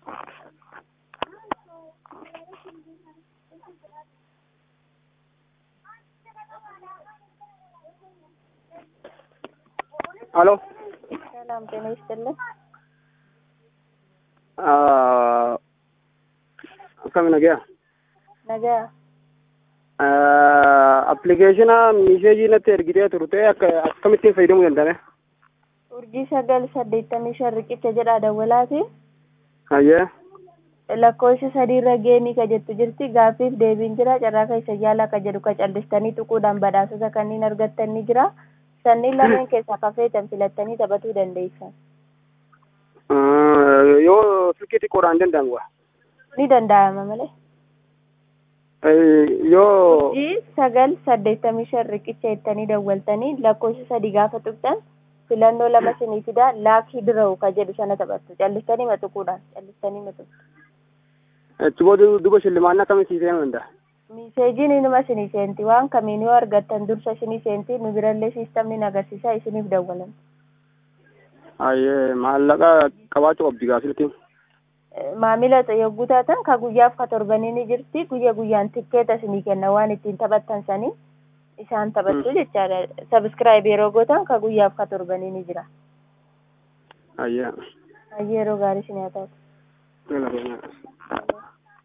ሄሎ ሰላም ጤና ይስጥልን። akkami nagaa Nagaa appilikeeshina miisheejii natti ergitee turte akka akkamittiin fayyadamuu danda'ame urjii sagal saddeettamii shan riqicha jedhaa dawwalaati. hayyee lakkoofsa sadiirra geemii ka jettu jirti gaaffiif deebiin jira carraa keessa yaala ka jedhu ka callistanii tuquudhaan badhaasota kanneen argattan ni jira sanniin lameen keessaa kafeetan filattanii taphatuu dandeessan yoo silkii xiqqoodhaan danda'amu waa ni danda'ama malee. yoo urjii sagal saddeettamii shan riqicha jettanii dawwaltanii lakkoofsa sadii gaafa tuqxan filannoo lama sinii fidaa laakii dira'u ka jedhu sana taphattu callistanii matuquudhaan callistanii matuqu. achi booda duba shillimaannaa akkamitti seenuu danda'a miseejiin inuma isinii seenti waan kamiin yoo argattan dursa isinii seenti nu birallee siistamni agarsiisaa isiniif dawwalan hayyee maallaqa qabaachuu qabdi gaa silkiin maamila yogguu taatan ka guyyaaf ka torbanii ni jirti guyya guyyaan tikkeeta isinii kenna waan ittiin taphattan sanii isaan taphattu jechaadha sabiskiraayib yeroo gootan ka guyyaaf ka torbanii ni jira hayyee hayyee yeroo gaarii isin haa taatu Gracias.